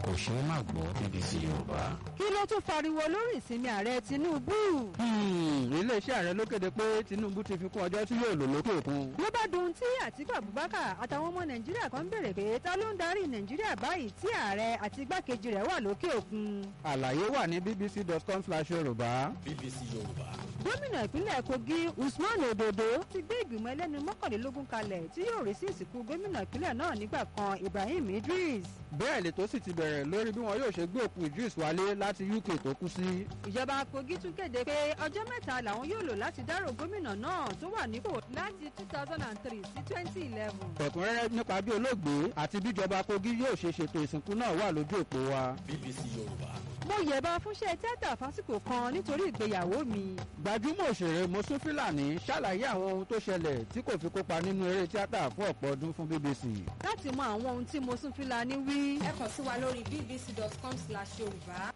kò ṣeé má gbọ́ BBC Yorùbá. kí ló tún fariwo lórí ìsinmi ààrẹ Tinubu. iléeṣẹ́ ààrẹ ló kéde pé Tinubu ti fi kún ọjọ́ tí yóò lò lókè òkun. ló bá dùn tí Àtíkù Abubakar àtàwọn ọmọ Nàìjíríà kan ń béèrè pé ta ló ń darí Nàìjíríà báyìí tí ààrẹ àti igbákejì rẹ̀ wà lókè òkun. àlàyé wà ní bbc.com/yorùbá. BBC Yorùbá. gómìnà ìpínlẹ̀ Kogi Usman Ododo ti gbé ìgbìmọ̀ ẹlẹ́ni mọ́kànlélógún kalẹ̀ tí yóò rí sí ìsìnkú gómìnà ìpínlẹ̀ náà nígbà kan Ibrahim Idris. bẹ́ẹ̀ lètò sì ti bẹ̀rẹ̀ lórí bí wọn yóò ṣe gbé òkú Idris wálé láti UK tó kú sí. ìjọba Kogi tún kéde pé ọjọ́ mẹ́ta làwọn yóò lò láti dárò gómìnà náà tó wà nípò láti two thousand and three sí twenty eleven. ẹ̀kúnrẹ́rẹ́ nípa bí olóògbé àti bíjọba Kogi yóò ṣe ṣètò ìsìnkú náà wà lójú òpó wa. BBC Yorùbá. mo yẹ̀bá fúnṣẹ́ tíátà fásitì kan nítorí ìgbéyàwó mi. gbajúmọ̀ òṣèré Mosún Fílàní ṣàlàyé àwọn ohun tó ṣẹlẹ̀ tí kò fi kópa nínú eré tíátà fún ọ̀pọ̀ ọdún fún BBC. láti mọ àwọn ohun tí Mosún Fílàní wí. ẹ kàn sí wa lórí bbc.com/yorùbá.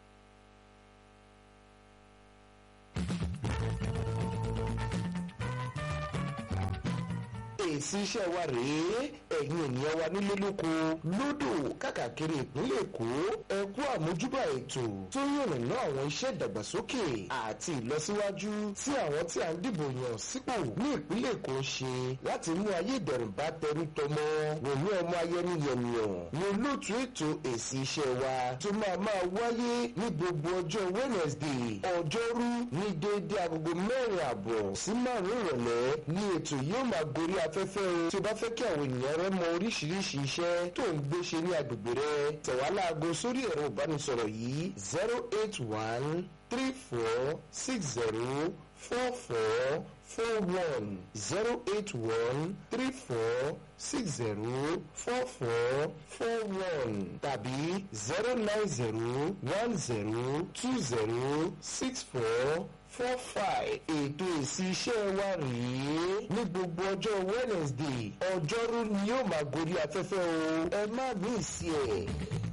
èsì iṣẹ́ wa rèé ẹ̀yin ènìyàn wa nílé lóko lódò káàkiri ìpínlẹ̀ èkó ẹ kú àmójúbà ètò tó yànnàná àwọn iṣẹ́ ìdàgbàsókè àti ìlọsíwájú tí àwọn tí a ń dìbò yàn sípò ní ìpínlẹ̀ èkó ń ṣe láti mú ayé ìdẹ̀rùn bá tẹrú tọmọ wòmí ọmọ ayẹni yẹnìyàn ní olóòtú ètò èsì iṣẹ́ wa tó máa máa wáyé ní gbogbo ọjọ́ Wednesday ọjọ́rú ní déédéé agogo mẹ́rin àbọ̀ sí márùn-ún ìrọ̀lẹ́ ní ètò yóò máa gorí afẹ́fẹ́ o tí o bá fẹ́ kí àwọn ènìyàn rẹ mọ oríṣiríṣi iṣẹ́ tó ń gbé ṣe ní agbègbè rẹ tẹ̀wá láago sórí ẹ̀rọ ìbánisọ̀rọ̀ yìí zero eight one three four six zero four four four one zero eight one three four six zero four four four one tàbí zero nine zero one zero two zero six four four five ètò èsì iṣẹ́ wa rèé ní gbogbo ọjọ́ Wednesday ọjọ́rú ni yóò máa gorí afẹ́fẹ́ o ẹ má mí sí ẹ̀.